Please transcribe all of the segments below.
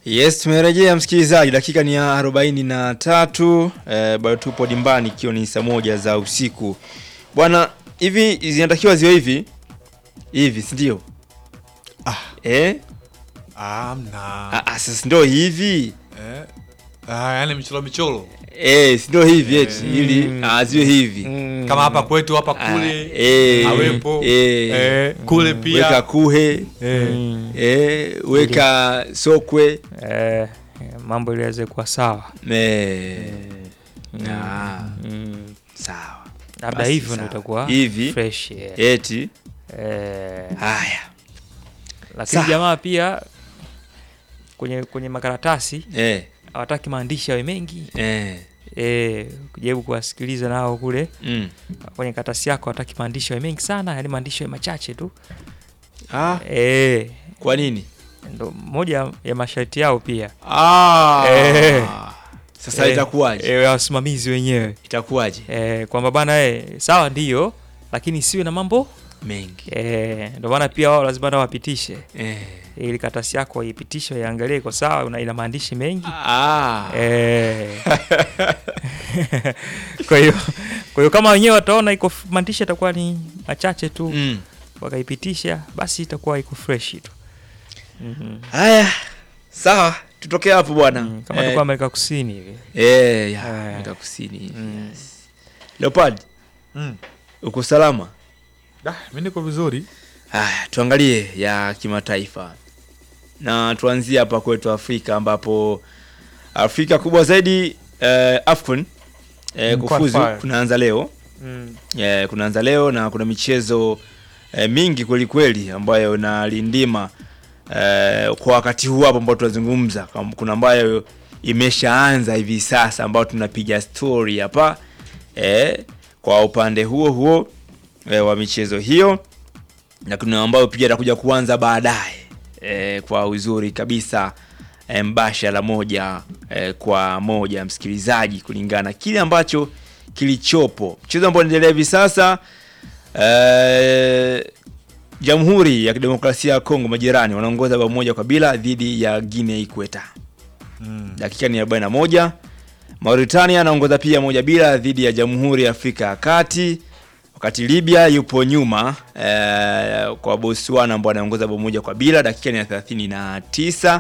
Yes, tumerejea msikilizaji, dakika ni ya arobaini na tatu eh, bado tupo dimbani ikiwa ni saa moja za usiku bwana. Hivi zinatakiwa ziwe hivi hivi, si ndio? Ah. Eh? Amna. Ah, ah, sasa ndio hivi Eh. Ah, yani michoro michoro. eh, si ndio hivi eti ili ah, ziwe hivi Kama hapa kwetu hapa Ah, kule. eh, awepo. eh, Eh, kule pia. weka kuhe Eh. eh, weka sokwe Eh, mambo ili yaweze kuwa sawa. eh, ah, Mm. sawa Labda Basi hivyo ndio sawa. itakuwa Hivi. fresh. Yeah. eti Eh, haya lakini Sawa. jamaa pia kwenye kwenye makaratasi eh, hawataki maandishi yawe mengi. eh, Eh, kujaribu kuwasikiliza nao kule mm. kwenye karatasi yako hawataki maandishi yawe mengi sana, yani maandishi yawe machache tu. ah, Eh, kwa nini ndo moja ya masharti yao pia. ah, Eh. sasa Eh, itakuwaje Eh, wasimamizi wenyewe. itakuwaje Eh, kwamba bana eh, sawa ndiyo, lakini siwe na mambo mengi eh, ndio maana pia wao lazima nao wapitishe eh. ili karatasi yako ipitishe, iangalie iko sawa, una- ina maandishi mengi ah. eh. kwa hiyo kwa hiyo kama wenyewe wataona iko f- maandishi yatakuwa ni machache tu mm. wakaipitisha, basi itakuwa iko fresh tu Mhm. haya sawa tutokee hapo bwana Mm, kama eh, tulikuwa Amerika Kusini hivi eh, ya, Eh. Amerika kusini Mm. yes. Leopard Mm. uko salama Da, mimi niko vizuri. haya tuangalie ya kimataifa na tuanzie hapa kwetu afrika ambapo afrika kubwa zaidi eh, afcon eh, Mm, kufuzu qualifier. kunaanza leo mm. eh, kunaanza leo na kuna michezo eh, mingi kweli kweli ambayo inalindima eh, kwa wakati huu hapo ambao tunazungumza Kam- kuna ambayo imeshaanza hivi sasa ambao tunapiga story hapa eh, kwa upande huo huo eh, wa michezo hiyo na kuna ambayo pia atakuja kuanza baadaye eh, kwa uzuri kabisa eh, mbashara moja eh, kwa moja msikilizaji kulingana na kile ambacho kilichopo mchezo ambao unaendelea hivi sasa eh, jamhuri ya kidemokrasia ya kongo majirani wanaongoza bao moja kwa bila dhidi ya guinea ikweta Mm. dakika ni 41 mauritania anaongoza pia moja bila dhidi ya jamhuri ya afrika ya kati wakati libya yupo nyuma eh, kwa botswana ambao anaongoza bao moja kwa bila dakika ni ya 39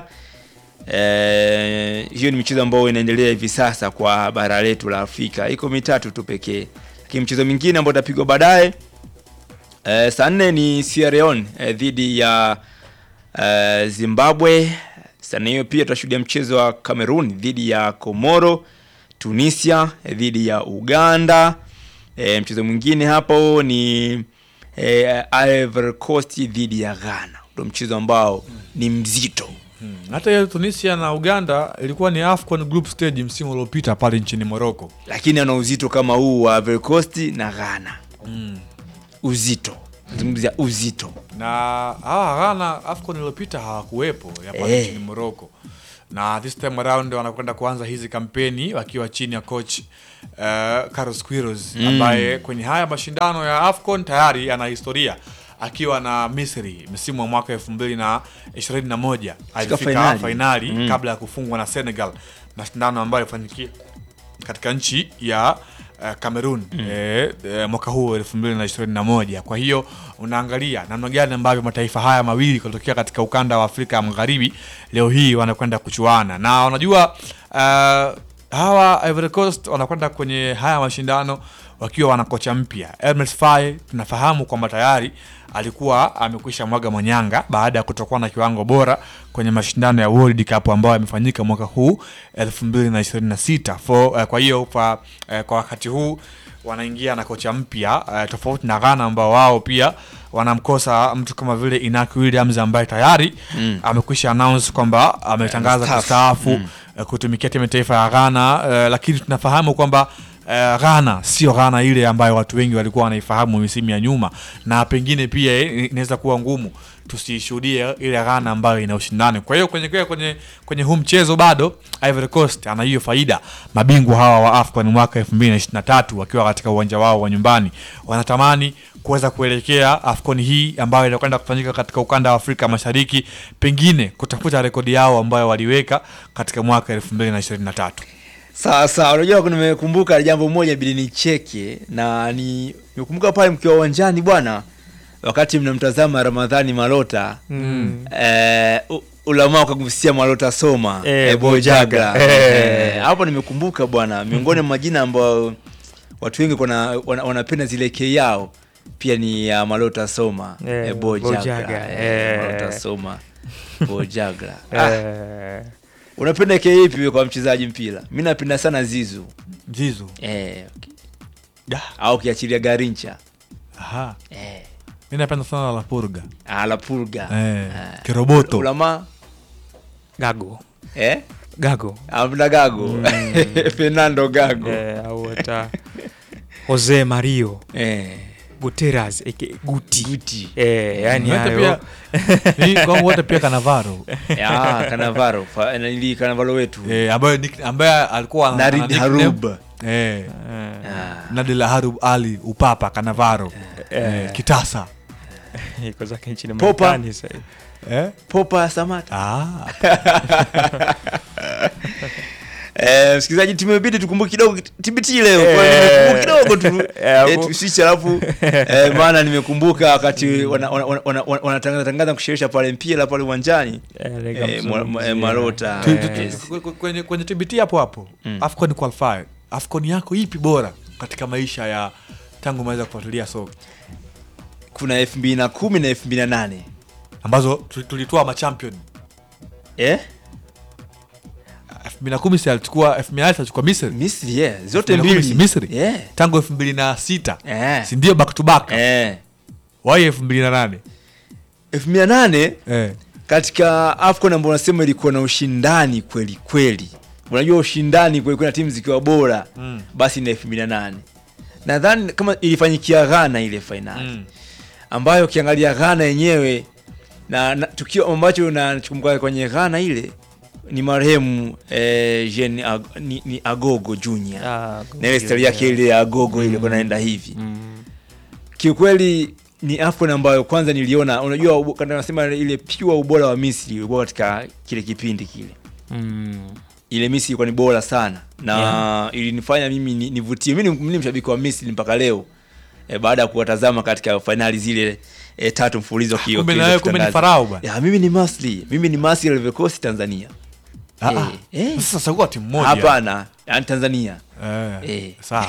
eh, hiyo ni michezo ambayo inaendelea hivi sasa kwa bara letu la afrika iko mitatu tu pekee lakini mchezo mingine ambao utapigwa baadaye eh, saa nne ni Sierra Leone eh, dhidi ya eh, Zimbabwe. Sana hiyo pia tutashuhudia mchezo wa Cameroon dhidi ya Komoro, Tunisia eh, dhidi ya Uganda. Eh, mchezo mwingine hapo ni eh, Ivory Coast dhidi ya Ghana. Ndio mchezo ambao ni mzito. Mm. Hata hiyo Tunisia na Uganda ilikuwa ni AFCON group stage msimu uliopita pale nchini Morocco. Lakini ana uzito kama huu wa Ivory Coast na Ghana. Mm. Uzito. Nazungumzia uzito. na hawa Ghana AFCON iliyopita hawakuwepo ya pale Eh. nchini Morocco, na this time around wanakwenda kuanza hizi kampeni wakiwa chini ya coach uh, Carlos Queiroz Mm. ambaye kwenye haya mashindano ya AFCON tayari ana historia akiwa na Misri msimu wa mwaka elfu mbili na ishirini na moja alifika fainali. fainali Mm. kabla ya kufungwa na Senegal, mashindano ambayo yalifanyikia katika nchi ya uh, Cameroon eh, eh, mwaka huu elfu mbili na ishirini na moja. Kwa hiyo unaangalia namna gani ambavyo mataifa haya mawili kutokea katika ukanda wa Afrika ya Magharibi leo hii wanakwenda kuchuana na unajua uh, hawa Ivory Coast wanakwenda kwenye haya mashindano wakiwa wana kocha mpya Hermes Faye. Tunafahamu kwamba tayari alikuwa amekwisha mwaga manyanga baada ya kutokuwa na kiwango bora kwenye mashindano ya World Cup ambayo yamefanyika mwaka huu 2026 For, uh, kwa hiyo kwa, uh, kwa wakati huu wanaingia na kocha mpya uh, tofauti na Ghana ambao wao pia wanamkosa mtu kama vile Inaki Williams ambaye tayari Mm. amekwisha announce kwamba ametangaza Amestaafu. kustaafu Mm. eh, kutumikia timu ya taifa ya Ghana eh, lakini tunafahamu kwamba eh, Ghana sio Ghana ile ambayo watu wengi walikuwa wanaifahamu misimu ya nyuma, na pengine pia eh, inaweza kuwa ngumu tusishuhudie ile Ghana ambayo ina ushindani. Kwa hiyo kwenye kwenye kwenye, kwenye huu mchezo bado Ivory Coast ana hiyo faida. Mabingwa hawa wa AFCON mwaka 2023 wakiwa katika uwanja wao wa nyumbani wanatamani kuweza kuelekea AFCON hii ambayo inakwenda kufanyika katika ukanda wa Afrika Mashariki, pengine kutafuta rekodi yao ambayo waliweka katika mwaka 2023. Sawa sawa, unajua kuna- nimekumbuka jambo moja bili nicheke na ni nimekumbuka pale mkiwa uwanjani bwana, wakati mnamtazama Ramadhani Malota Mm. eh, u- ulamaa ukagusia Malota Soma Eh, eh, Bojaga. Bojaga Eh. eh, hapo nimekumbuka bwana, miongoni mwa majina ambayo watu wengi wana, wana, wanapenda zile ke yao pia ni ya Malota Soma Eh, eh, Bojaga, Bojaga, eh, eh. Malota Soma Bojaga ah, Eh, unapenda ke ipi wewe kwa mchezaji mpira? Mi napenda sana Zizu Zizu. eh, Da. au kiachilia Garincha Aha. eh, Mimi napenda sana La Purga. ah, La Pulga Eh, Ah. Kiroboto. Ulama Gago eh? Gago Amna Gago Fernando Gago eh, au hata Jose Mario eh. Guterres aka Guti Guti eh, yani Wote hayo pia ni kwangu wote pia Kanavaro. ah, Kanavaro fa- nili Kanavaro wetu Eh, ambaye nick- ambaye alikuwa ana- ana Narid nickname- Harub Eh, eh, ah. Nadil Harub Ali Upapa Kanavaro. Eh, Kitasa. iko zake nchini Popa. Marekani sasa hivi. Eh? Popa Samata Ah. eh, msikilizaji tumebidi tukumbuke kidogo TBT leo Eh. kwa hiyo nimekumbuka kidogo tu Eh, eh, hapo. tusiche alafu eh, maana nimekumbuka wakati wanatangaza wana, wana, wana, wanatangaza tangaza kusherehesha pale mpira pale uwanjani Eh, eh, lega mwa- mwa- mzungumzia. eh, Marota Tu- tu- eh, tu- kwe- kwenye kwenye TBT hapo hapo. Mm. Afcon qualifier. Afcon yako ipi bora katika maisha ya tangu umeweza kufuatilia soka kuna elfu mbili na kumi na elfu mbili na nane ambazo tu- tulitoa machampion eh? 2010 si alichukua 2008 alichukua Misri Misri yeah. zote 2010 mbili Misri. yeah. tangu 2006 Eh. si ndio back to back Eh. wai 2008 elfu mbili na nane eh katika AFCON ambayo unasema ilikuwa na ushindani kweli kweli, unajua ushindani kweli kweli na timu zikiwa bora Mm. basi ni elfu mbili na nane nadhani kama ilifanyikia Ghana ile fainali Mm. ambayo ukiangalia Ghana yenyewe na, na tukio ambacho nakumbuka kwenye Ghana ile ni marehemu eh, Jean Ag, ni, ni Agogo Junior Ah, na ile stari yake ile ya Agogo ile kwa naenda hivi Mm. kiukweli ni AFCON ambayo kwanza niliona, unajua ubo- kana nasema ile pure ubora wa Misri ulikuwa katika kile kipindi kile, Mm. ile Misri ilikuwa ni bora sana na Yeah. ilinifanya mimi ni- nivutie. Mimi ni- mimi ni mshabiki wa Misri mpaka leo e, baada ya kuwatazama katika fainali zile e, tatu mfululizo kio kumbe kile na wewe kumbe ni kutangaza. farao bwana Ya, mimi ni Masri, mimi ni Masri Ivory Coast Tanzania. Ah, Eh, ah. eh. sasa chagua timu moja Hapana, yani Tanzania. eh Eh. sawa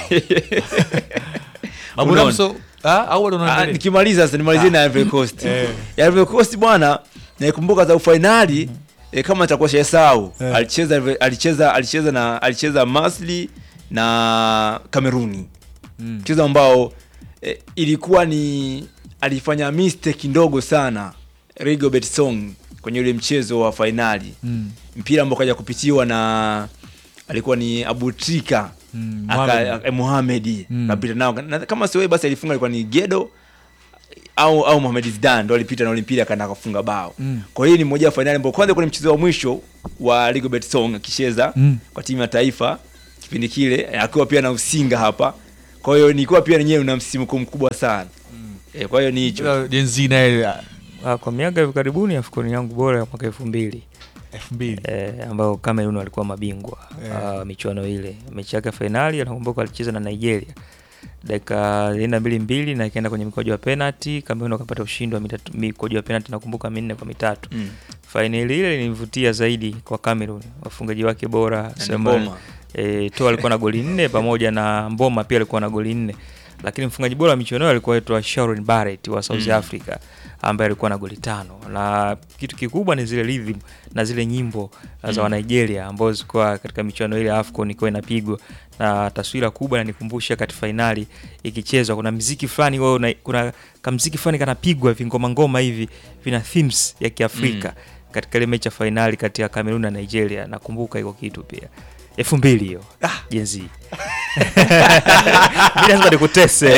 Unaona? Mabunamso ah au bado Ah, unaendelea nikimaliza sasa nimalizie na Ivory Coast. Eh. Ya Ivory Coast bwana, naikumbuka za fainali eh, kama nitakuwa sahau Eh. alicheza alicheza alicheza na alicheza Masli na Kameruni. Mm. Mchezo ambao eh, ilikuwa ni alifanya mistake ndogo sana Rigobert Song kwenye ule mchezo wa fainali. Mm. Mpira ambao kaja kupitiwa na alikuwa ni Abutrika Mm, aka- Mohamed. aka- Mohamed Mm. kapita nao na, kama sio yeye basi alifunga alikuwa ni Gedo au au Mohamed Zidane ndo alipita na ule mpira akaenda kufunga bao. Mm. Kwa hiyo ni moja ya fainali ambayo kwanza kwenye mchezo wa mwisho wa Rigobert Song akicheza Mm. kwa timu ya taifa kipindi kile eh, akiwa pia na usinga hapa. Kwa hiyo nilikuwa pia nenyewe una msisimko mkubwa sana. Eh, kwa hiyo ni hicho. Ila Gen Z naye ah, Ah, kwa miaka hivi karibuni AFCON yangu bora ya mwaka elfu mbili elfu mbili eh, ambao Cameroon walikuwa mabingwa Yeah. ah, michuano ile. Mechi yake ya fainali anakumbuka alicheza na Nigeria dakika ilienda mbili mbili na ikaenda kwenye mikojo ya penalty. Cameroon wakapata ushindi wa mitatu- mikojo ya penalty nakumbuka minne kwa mitatu. Mm. Fainali ile ilinivutia zaidi kwa Cameroon, wafungaji wake bora Na ni Sema- Mboma. E, to alikuwa na goli nne pamoja na Mboma pia alikuwa na goli nne, lakini mfungaji bora wa michuano hiyo alikuwa aitwa Sharon Barrett wa South Mm. Africa ambaye alikuwa na goli tano, na kitu kikubwa ni zile rhythm na zile nyimbo za Mm. wa Nigeria ambazo zilikuwa katika michuano ile ya AFCON ilikuwa inapigwa na taswira kubwa inanikumbusha kati fainali ikichezwa, kuna mziki fulani wao, una- kuna kamziki fulani kanapigwa hivi ngoma ngoma hivi vina themes ya Kiafrika katika ile mechi ya fainali kati ya Cameroon na Nigeria. Nakumbuka iko kitu pia elfu mbili hiyo Ah. jenzi mi lazima nikutese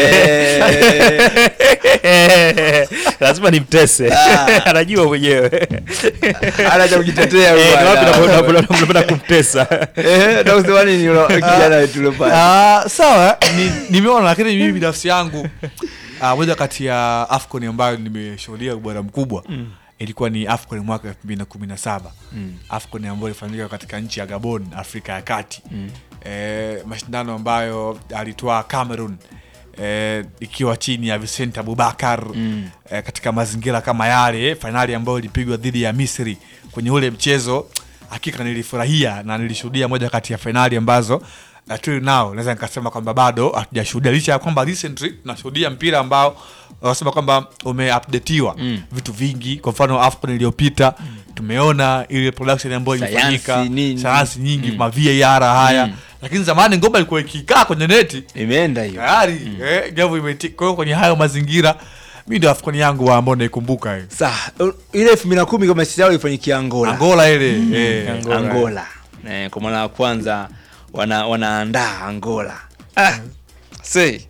lazima nimtese Ah. anajua mwenyewe Ana cha kujitetea huyu Eh, ni wapi bwana. unapo- unapo- unapenda kumtesa Eh, ndio kusema nini una- kijana wetu yule pale. Ah, sawa ni- nimeona lakini mimi binafsi yangu ah, moja kati ya afcon ambayo nimeshuhudia ubora mkubwa ilikuwa ni afcon mwaka elfu mbili na kumi na saba afcon ambayo ilifanyika katika nchi ya gabon afrika ya kati eh, mashindano ambayo alitwaa cameroon eh, ikiwa chini ya vicent abubakar eh, katika mazingira kama yale fainali ambayo ilipigwa dhidi ya misri kwenye ule mchezo hakika nilifurahia na nilishuhudia moja kati ya fainali ambazo till now naweza nikasema kwamba bado hatujashuhudia licha ya kwamba recently tunashuhudia mpira ambao wanasema kwamba umeupdatiwa mm. vitu vingi kwa mfano afcon iliyopita mm. tumeona ile production ambayo Sayansi ilifanyika nini. sayansi nyingi ma var haya Mm. lakini zamani ngoma ilikuwa ikikaa kwenye neti imeenda hiyo tayari eh, jambo imeti kwa hiyo kwenye hayo mazingira mi ndio afcon yangu ambao naikumbuka eh. sa ile elfu mbili na kumi kama sisao ifanyikia angola angola ile eh. Angola. angola eh, kwa mara ya kwanza wana, wanaandaa angola ah, see.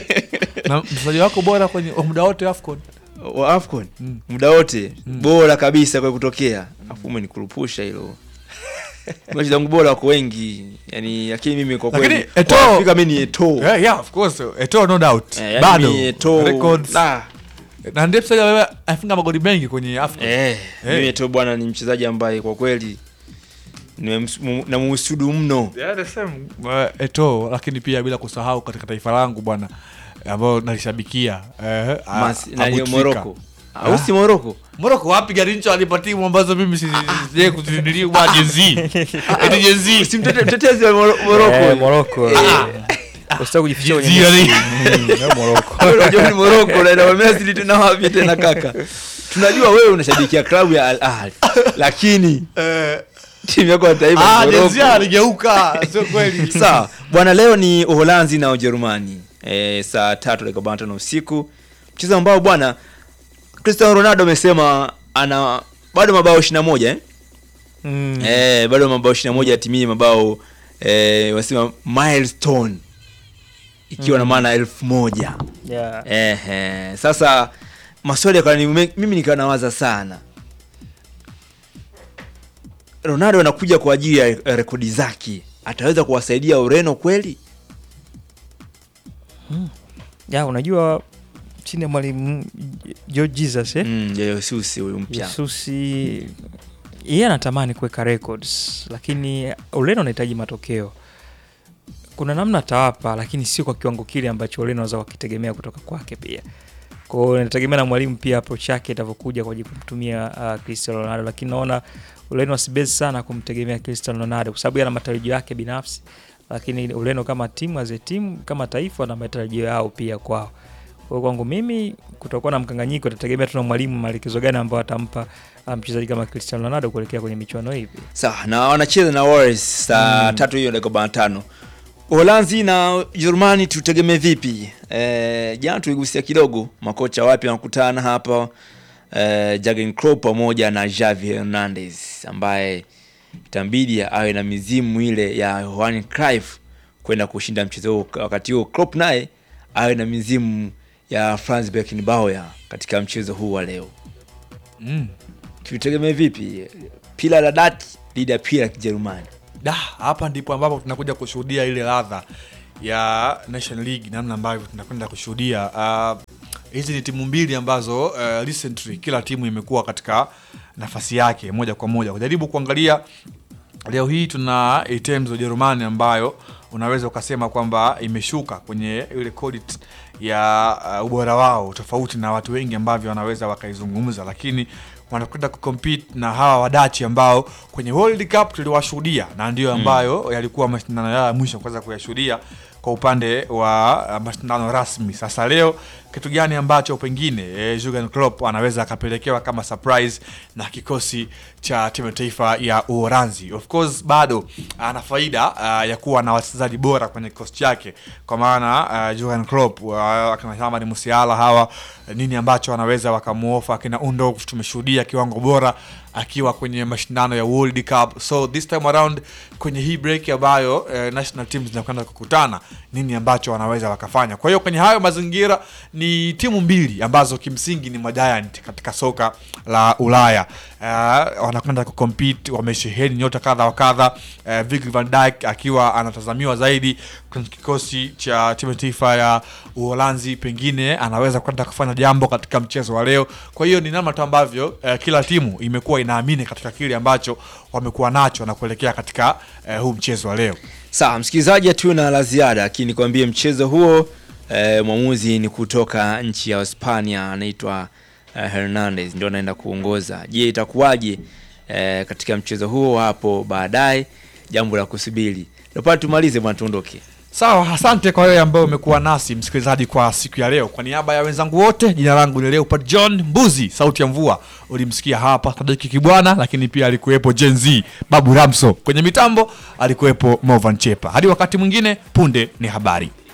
na mchezaji wako bora kwenye wa muda wote afcon wa afcon muda wote bora kabisa kwa kutokea afu umenikurupusha hilo mechi zangu bora wako wengi yani lakini mimi kwa Lakini kweli Eto'o- kwa Afrika mimi ni Eto'o. yeah, yeah, of course Eto'o no doubt Eh, yani bado ni Eto'o. records Ah, na ndiye mchezaji ambaye afunga magoli mengi kwenye afcon eh, Eh. mimi Eto'o bwana ni mchezaji ambaye kwa kweli nimems- mu- namuhusudu mno Yeah, the same. Uh, Eto'o lakini pia bila kusahau katika taifa langu bwana ambayo nalishabikia eh, a- Mas- nani, Abu Trika. moroko au si moroko Moroko wapi Garincho alipa timu ambazo mimi sije kuzindilia bwana jenzi eti jenzi si mtete- mtetezi wa Moro- moroko Eh, Morocco, eh. Usitaki kujificha kwenye Jezi, Messi. yani. Mm, eh, Morocco. unajua ni moroko naenda Messi tena wapi tena kaka tunajua wewe unashabikia klabu ya Al Ahly lakini Eh, timu yako ya taifa ah, ni jenzi Morocco. aligeuka sio kweli sawa bwana leo ni uholanzi na ujerumani e, saa tatu dakika arobaini na tano usiku mchezo ambao bwana cristiano ronaldo amesema ana bado mabao ishiri na moja eh? Mm. Eh, bado mabao ishiri na moja atimie mabao eh, wanasema milestone ikiwa na maana elfu moja Yeah. Ehe, sasa maswali yakawa ni me- mimi nikawa nawaza sana ronaldo anakuja kwa ajili ya ya rekodi zake ataweza kuwasaidia ureno kweli ya unajua chini ya mwalimu George Jesus eh? mm, jesusi huyu mpya Jesusi yeye anatamani kuweka records, lakini Ureno anahitaji matokeo. Kuna namna atawapa, lakini sio kwa kiwango kile ambacho Ureno wanaweza wakitegemea kutoka kwake pia. Kwa hiyo inategemea na mwalimu pia approach yake itavyokuja kwa ajili ya kumtumia uh, Cristiano Ronaldo, lakini naona Ureno wasibezi sana kumtegemea Cristiano Ronaldo kwa sababu yana matarajio yake binafsi, lakini Ureno kama timu as a team, kama taifa na matarajio yao pia kwao. Kwa hiyo kwangu mimi kutakuwa na mkanganyiko, itategemea tuna mwalimu maelekezo gani ambayo atampa uh, mchezaji kama Cristiano Ronaldo kuelekea kwenye michuano hii pia. sawa na wanacheza na Warriors saa tatu hiyo dakika arobaini na tano uholanzi na ujerumani tutegemee vipi e, jana tuligusia kidogo makocha wapya wanakutana hapa e, Jurgen Klopp pamoja na Xavi Hernandez ambaye itambidi awe na mizimu ile ya Johan Cruyff kwenda kushinda mchezo huo wakati huo Klopp naye awe na mizimu ya Franz Beckenbauer katika mchezo huu wa leo mm. tutegemee vipi pila la dati dhidi ya pila ya kijerumani da hapa ndipo ambapo tunakuja kushuhudia ile ladha ya Nation League namna ambavyo tunakwenda kushuhudia Ah, hizi ni timu mbili ambazo uh, recently kila timu imekuwa katika nafasi yake moja kwa moja kujaribu kuangalia leo hii tuna items za Ujerumani ambayo unaweza ukasema kwamba imeshuka kwenye ile quality ya uh, ubora wao tofauti na watu wengi ambavyo wanaweza wakaizungumza, lakini wanakwenda kucompete na hawa wadachi ambao kwenye World Cup tuliwashuhudia na ndio ambayo yalikuwa mashindano yao ya mwisho kuweza kuyashuhudia kwa upande wa uh, mashindano rasmi. Sasa leo kitu gani ambacho pengine eh, Jurgen Klopp anaweza akapelekewa kama surprise na kikosi cha timu ya taifa ya Uholanzi? Of course bado ana faida uh, ya kuwa na wachezaji bora kwenye kikosi chake, kwa maana uh, Jurgen Klopp uh, akina Hamad Musiala hawa nini ambacho wanaweza wakamuofa akina Undorf, tumeshuhudia kiwango bora akiwa kwenye mashindano ya World Cup. So this time around kwenye hii break ambayo eh, national teams zinakwenda kukutana, nini ambacho wanaweza wakafanya. Kwa hiyo kwenye hayo mazingira ni timu mbili ambazo kimsingi ni majiant katika soka la Ulaya. Uh, wanakwenda kucompete, wamesheheni nyota kadha wa kadha. Uh, Virgil van Dijk akiwa anatazamiwa zaidi kwenye kikosi cha timu ya taifa ya Uholanzi, pengine anaweza kwenda kufanya jambo katika mchezo wa leo. Kwa hiyo ni namna tu ambavyo uh, kila timu imekuwa inaamini katika kile ambacho wamekuwa nacho na kuelekea katika uh, huu mchezo wa leo. Sawa msikilizaji, hatuna la ziada, lakini nikwambie mchezo huo eh, mwamuzi ni kutoka nchi ya Hispania anaitwa eh, Hernandez ndio anaenda kuongoza. Je, itakuwaje eh, katika mchezo huo hapo baadaye? Jambo la kusubiri. Leopard, tumalize bwana, tuondoke. Sawa, asante kwa wewe ambaye umekuwa nasi msikilizaji kwa siku ya leo. Kwa niaba ya wenzangu wote, jina langu ni Leopard John Mbuzi, sauti ya mvua. Ulimsikia hapa Sadiki Kibwana, lakini pia alikuwepo Gen Z Babu Ramso. Kwenye mitambo alikuwepo Movan Chepa. Hadi wakati mwingine, punde ni habari.